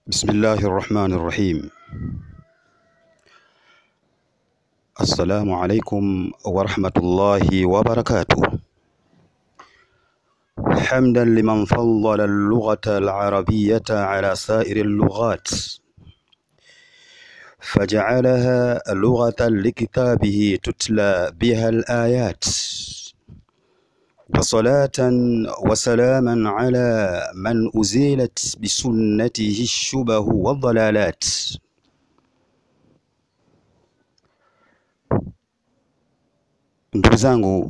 بسم الله الرحمن الرحيم السلام عليكم ورحمة الله وبركاته حمدا لمن فضل اللغة العربية على سائر اللغات فجعلها لغة لكتابه تتلى بها الآيات وصلاة وسلاما على من أزيلت بسنته الشبه والضلالات Ndugu zangu,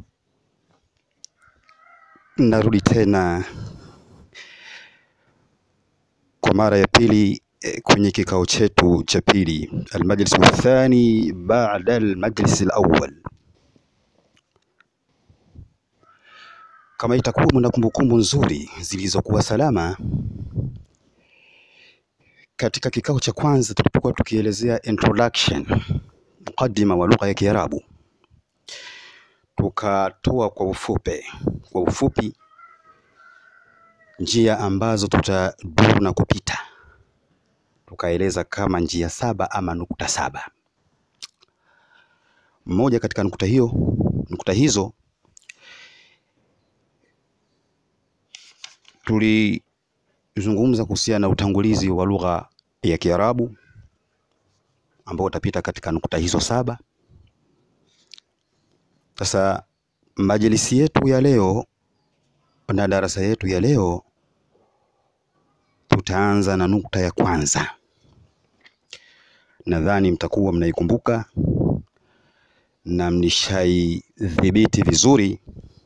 narudi tena kwa mara ya pili eh, kwenye kikao chetu cha pili, almajlis athani baada almajlis alawwal. Kama itakuwa mna kumbukumbu nzuri zilizokuwa salama, katika kikao cha kwanza tulipokuwa tukielezea introduction, mukaddima wa lugha ya Kiarabu, tukatoa kwa ufupi kwa ufupi njia ambazo tutaduru na kupita, tukaeleza kama njia saba ama nukta saba. Mmoja katika nukta hiyo nukta hizo tulizungumza kuhusiana na utangulizi wa lugha ya Kiarabu ambao utapita katika nukta hizo saba. Sasa majlisi yetu ya leo na darasa yetu ya leo tutaanza na nukta ya kwanza. Nadhani mtakuwa mnaikumbuka na mnishaidhibiti vizuri,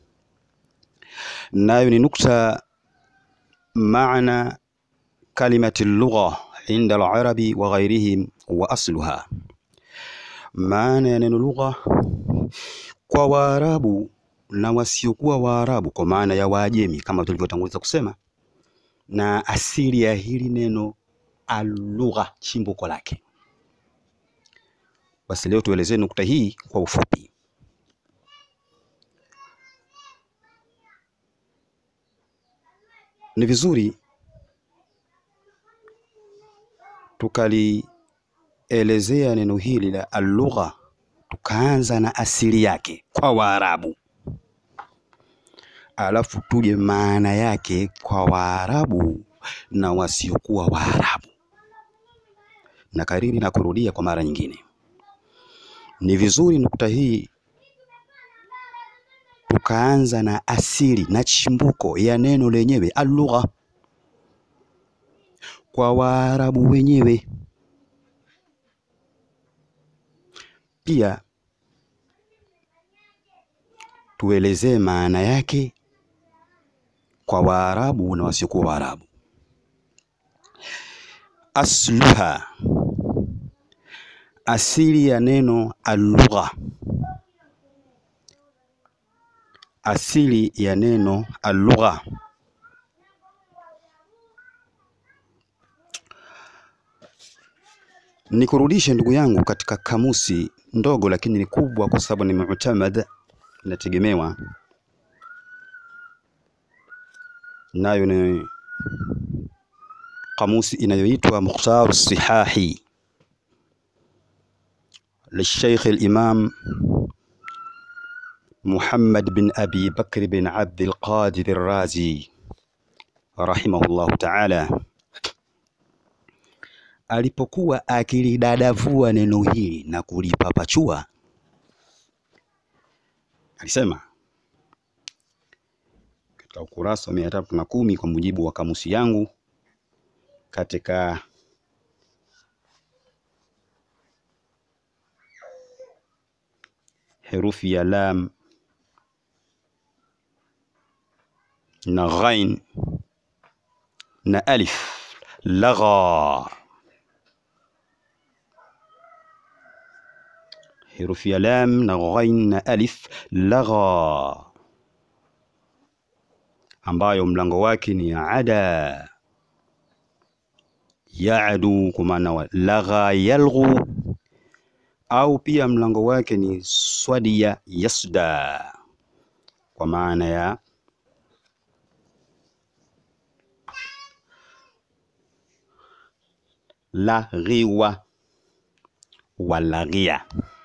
nayo ni nukta maana kalimati lugha inda alarabi wa ghairihim wa asluha, maana ya neno lugha kwa Waarabu na wasiokuwa Waarabu, kwa maana ya Waajemi kama tulivyotanguliza kusema, na asili ya hili neno alugha, chimbuko lake. Basi leo tuelezee nukta hii kwa ufupi. Ni vizuri tukalielezea neno hili la alugha, tukaanza na asili yake kwa Waarabu, alafu tuje maana yake kwa Waarabu na wasiokuwa Waarabu. Na kariri na kurudia kwa mara nyingine, ni vizuri nukta hii tukaanza na asili na chimbuko ya neno lenyewe alugha kwa Waarabu wenyewe. Pia tuelezee maana yake kwa Waarabu na wasiokuwa Waarabu. Asluha, asili ya neno alugha, asili ya neno alugha Nikurudishe ndugu yangu katika kamusi ndogo lakini ni kubwa, kwa sababu ni mu'tamad, inategemewa nayo ni kamusi inayoitwa Mukhtaru Sihahi lisheikh al-Imam Muhammad bin Abi Bakr bin Abd al-Qadir al-Razi rahimahullahu ta'ala alipokuwa akilidadavua neno hili na kulipapachua, alisema katika ukurasa wa mia tatu na kumi kwa mujibu wa kamusi yangu katika herufi ya lam na ghain na alif, lagha herufi ya lam na ghain na alif lagha, ambayo mlango wake ni ada yaadu, kwa maana wa lagha yalghu, au pia mlango wake ni swadiya yasda, kwa maana ya laghiwa walaghia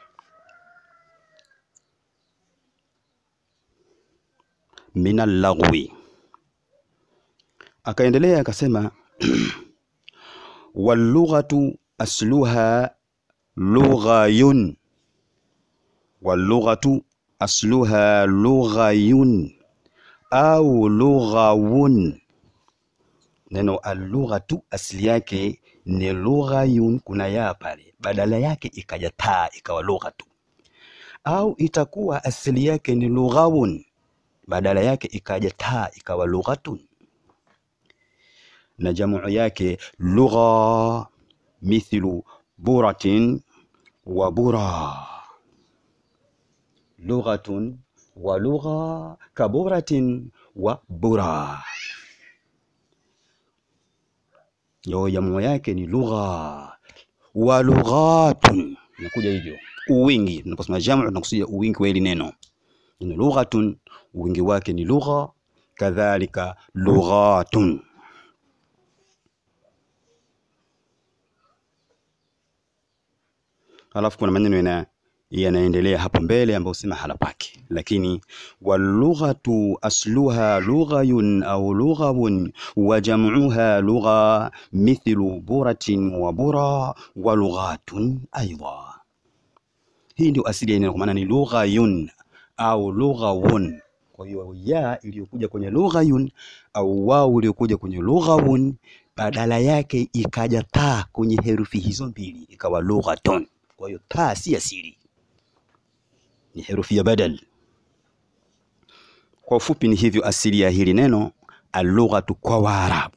min allaghwi akaendelea akasema wallughatu asluha lughayun wallughatu asluha lughayun au lughawun neno allughatu asili yake ni lughayun kuna ya pale badala yake ikaja taa ikawa lughatu au itakuwa asili yake ni lughawun badala yake ikaja taa ikawa lughatun na jamu yake lugha mithlu buratin wa bura lughatun wa lugha kaburatin wa bura yo jamu yake ni lugha wa lughatun inakuja hivyo uwingi tunaposema jamu tunakusudia uwingi wa hili neno ni lughatun wingi wake ni lugha kadhalika lughatun alafu kuna maneno yana yanaendelea hapo mbele ambayo si mahala pake lakini wallughatu asluha lughayun au lughawun wa jam'uha lugha mithlu buratin wa bura wa lughatun aidha hii ndio asili ya neno kwa maana ni lughayun au lughawun kwa hiyo ya iliyokuja kwenye lughayun au wao iliyokuja kwenye lughawun badala yake ikaja taa kwenye herufi hizo mbili ikawa lughatun kwa hiyo taa si asili ni herufi ya badal kwa ufupi ni hivyo asili ya hili neno alughatu kwa waarabu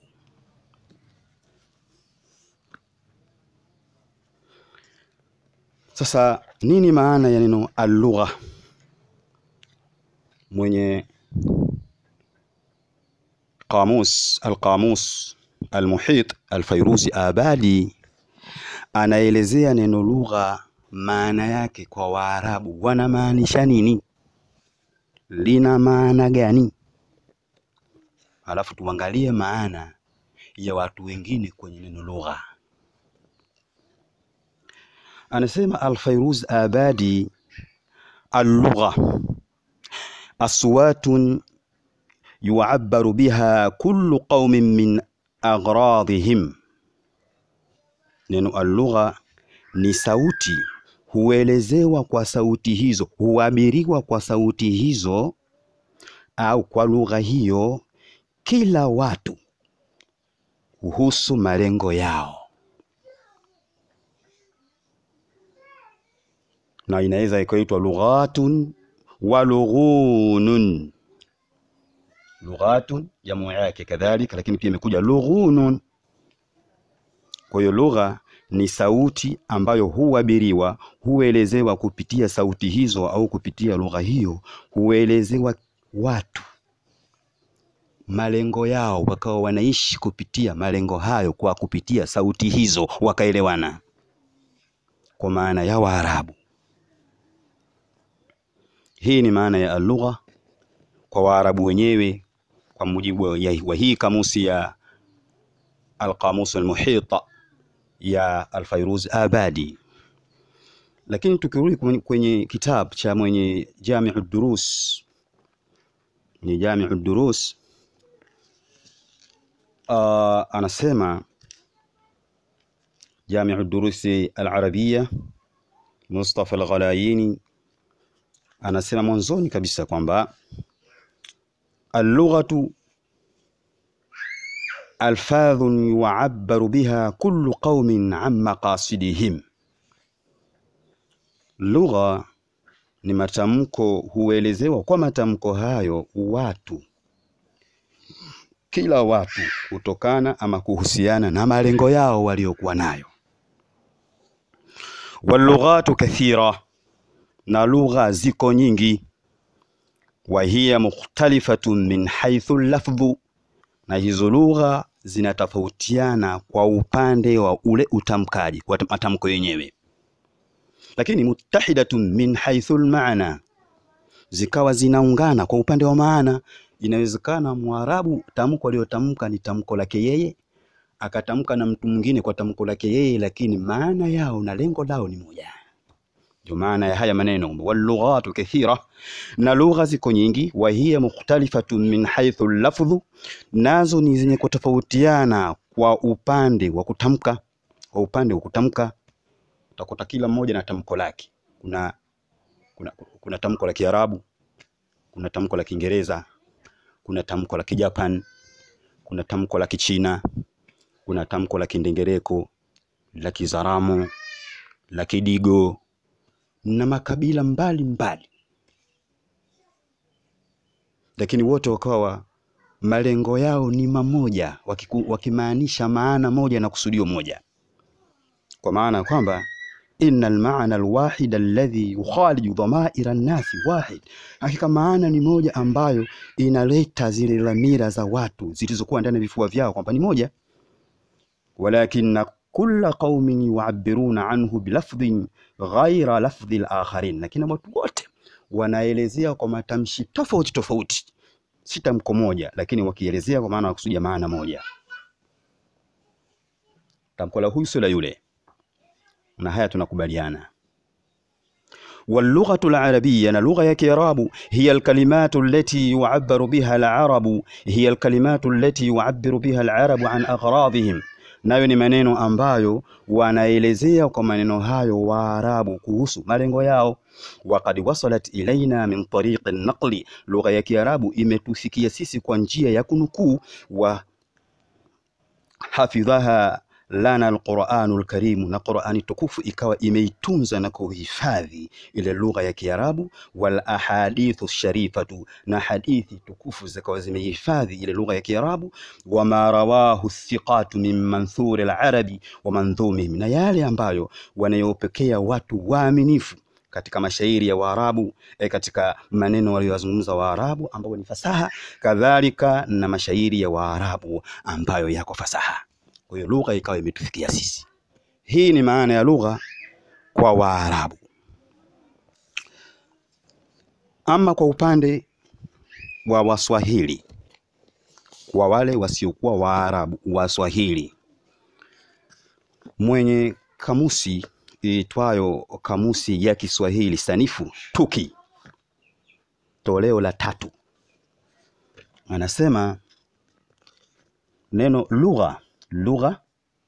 sasa nini maana ya neno alugha mwenye qamus alqamus almuhit alfairuzi abadi anaelezea neno lugha maana yake kwa Waarabu wanamaanisha nini, lina maana gani, alafu tuangalie maana ya watu wengine kwenye neno lugha. Anasema Alfairuz Abadi, allugha aswatun yu'abbaru biha kullu qaumin min aghradihim, neno allugha ni sauti huelezewa kwa sauti hizo, huabiriwa kwa sauti hizo au kwa lugha hiyo kila watu kuhusu malengo yao, na inaweza ikaitwa lughatun wa lughunun. Lughatun jamu yake kadhalika, lakini pia imekuja lughunun. Kwa hiyo lugha ni sauti ambayo huabiriwa, huelezewa kupitia sauti hizo au kupitia lugha hiyo, huelezewa watu malengo yao, wakawa wanaishi kupitia malengo hayo kwa kupitia sauti hizo, wakaelewana kwa maana ya Waarabu. Hii ni maana ya alugha kwa Waarabu wenyewe kwa mujibu wa hii kamusi ya Alqamus Almuhita ya Alfairuz Abadi. Lakini tukirudi kwenye kitabu cha mwenye Jamiu Durus, ni Jamiu Durus uh, anasema Jamiu Durusi Alarabiya Mustafa Alghalayini anasema mwanzoni kabisa kwamba allughatu alfadhun yu'abbaru biha kullu qaumin an maqasidihim, lugha ni matamko huelezewa kwa matamko hayo watu, kila watu kutokana ama kuhusiana na malengo yao waliokuwa nayo. Wallughatu kathira, na lugha ziko nyingi. Wa hiya mukhtalifatun min haythu lafdhu na hizo lugha zinatofautiana kwa upande wa ule utamkaji, kwa matamko yenyewe, lakini muttahidatun min haythu almaana, zikawa zinaungana kwa upande wa maana. Inawezekana Mwarabu tamko aliyotamka ni tamko lake yeye, akatamka na mtu mwingine kwa tamko lake yeye, lakini maana yao na lengo lao ni moja. Ndio maana ya haya maneno wallughatu kathira, na lugha ziko nyingi. Wa hiya mukhtalifatun min haythu lafdhu, nazo ni zenye kutofautiana kwa upande wa kutamka. Kwa upande wa kutamka utakuta kila mmoja na tamko lake. Kuna, kuna, kuna tamko la Kiarabu, kuna tamko la Kiingereza, kuna tamko la Kijapan, kuna tamko la Kichina, kuna tamko la Kindengereko, la Kizaramo, la Kidigo na makabila mbali mbali, lakini wote wakawa malengo yao ni mamoja, wakimaanisha maana moja na kusudio moja, kwa maana kwamba inna almaana alwahid alladhi yukhaliju dhamaira nnasi wahid, hakika maana ni moja ambayo inaleta zile dhamira za watu zilizokuwa ndani ya vifua vyao kwamba ni moja, walakinna kulla qaumin yuabiruna anhu bilafdhin ghaira lafdhi lakharin, lakini watu wote wanaelezea kwa matamshi tofauti tofauti, si tamko moja, lakini wakielezea kwa maana wakusudia maana moja. Tamko la huyu sio la yule, na haya tunakubaliana. Wallughatu larabiyya, na lugha ya Kiarabu, hiya alkalimatu allati yu'abbaru biha alarabu, hiya alkalimatu allati yu'abbiru biha alarabu an aghradihim nayo ni maneno ambayo wanaelezea kwa maneno hayo Waarabu kuhusu malengo yao. Waqad wasalat ilaina min tariqi naqli, lugha ya Kiarabu imetufikia sisi kwa njia ya kunukuu. Wa hafidhaha lana alquranu alkarimu, na Qurani tukufu ikawa imeitunza na kuhifadhi ile lugha ya Kiarabu. Wal ahadithu sharifatu, na hadithi tukufu zikawa zimehifadhi ile lugha ya Kiarabu. Wama rawahu thiqatu min manthuri alarabi wa mandhumihim, na yale ambayo wanayopokea watu waaminifu katika mashairi ya Waarabu e, katika maneno waliyozungumza Waarabu ambayo ni fasaha, kadhalika na mashairi ya Waarabu ambayo yako fasaha. Kwa hiyo lugha ikawa imetufikia sisi. Hii ni maana ya lugha kwa Waarabu. Ama kwa upande wa Waswahili, kwa wale wasiokuwa Waarabu, Waswahili, mwenye kamusi iitwayo Kamusi ya Kiswahili Sanifu Tuki toleo la tatu, anasema neno lugha lugha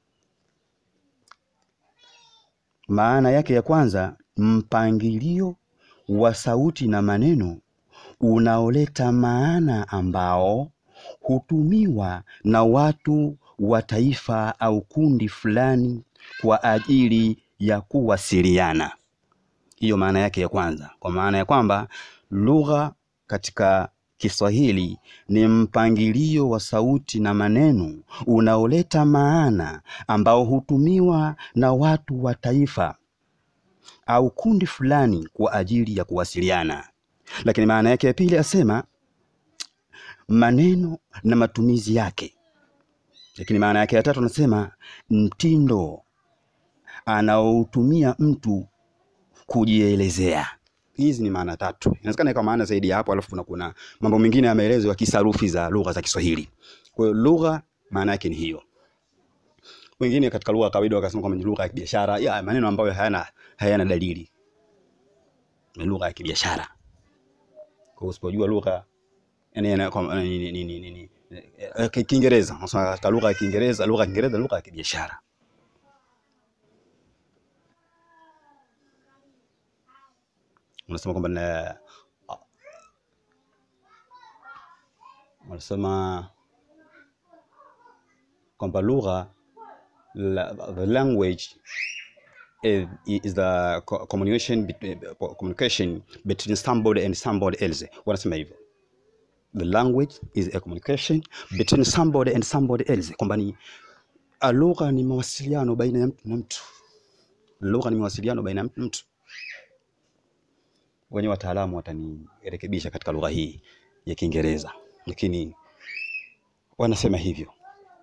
maana yake ya kwanza, mpangilio wa sauti na maneno unaoleta maana ambao hutumiwa na watu wa taifa au kundi fulani kwa ajili ya kuwasiliana. Hiyo maana yake ya kwanza, kwa maana ya kwamba lugha katika Kiswahili ni mpangilio wa sauti na maneno unaoleta maana ambao hutumiwa na watu wa taifa au kundi fulani kwa ajili ya kuwasiliana. Lakini maana yake ya pili asema maneno na matumizi yake. Lakini maana yake ya tatu anasema mtindo anaoutumia mtu kujielezea. Hizi ni maana tatu, inawezekana ikawa maana zaidi ya hapo, alafu kuna kuna mambo mengine ya maelezo ya kisarufi za lugha za Kiswahili. Kwa hiyo lugha maana yake ni hiyo. Wengine katika lugha ya kawaida wakasema kwamba ni lugha ya kibiashara, ya maneno ambayo hayana hayana dalili, ni lugha ya kibiashara. Kwa hiyo usipojua lugha yani ni ni ni ni Kiingereza, nasema katika lugha ya Kiingereza, lugha ya Kiingereza, lugha ya kibiashara unasema kwamba na wanasema kwamba lugha the language is, is the communication communication between somebody and somebody else. Wanasema hivyo, the language is a communication between somebody and somebody else, kwamba ni lugha ni mawasiliano baina ya mtu na mtu. Lugha ni mawasiliano baina ya mtu na mtu wenye wataalamu watanirekebisha katika lugha hii ya Kiingereza, lakini wanasema hivyo,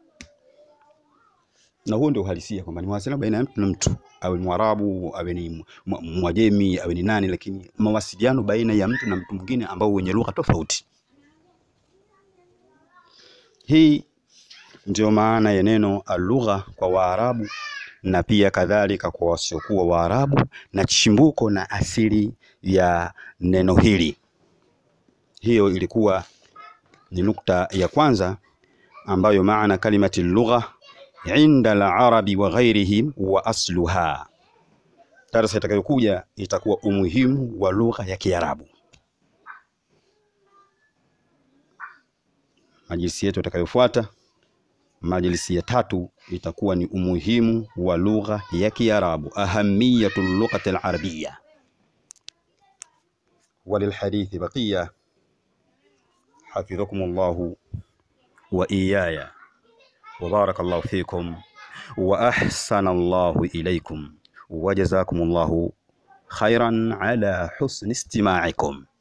na huo ndio uhalisia kwamba ni mawasiliano baina ya mtu na mtu, awe ni Mwarabu, awe ni Mwajemi, awe ni nani, lakini mawasiliano baina ya mtu na mtu mwingine ambao wenye lugha tofauti. Hii Ndiyo maana ya neno alugha kwa Waarabu na pia kadhalika kwa wasiokuwa Waarabu, na chimbuko na asili ya neno hili. Hiyo ilikuwa ni nukta ya kwanza ambayo maana kalimati lugha inda al-arabi wa ghairihim wa asluha. Darasa itakayokuja itakuwa umuhimu wa lugha ya Kiarabu. Majlisi yetu itakayofuata, majlisi ya tatu, itakuwa ni umuhimu wa lugha ya Kiarabu, ahamiyatu lughati al-arabiyya. Walilhadithi baqiya, hafidhakum Allahu wa iyaya wa barakallahu fikum wa ahsana Allahu ilaykum wa jazakum Allahu khairan ala husni istima'ikum.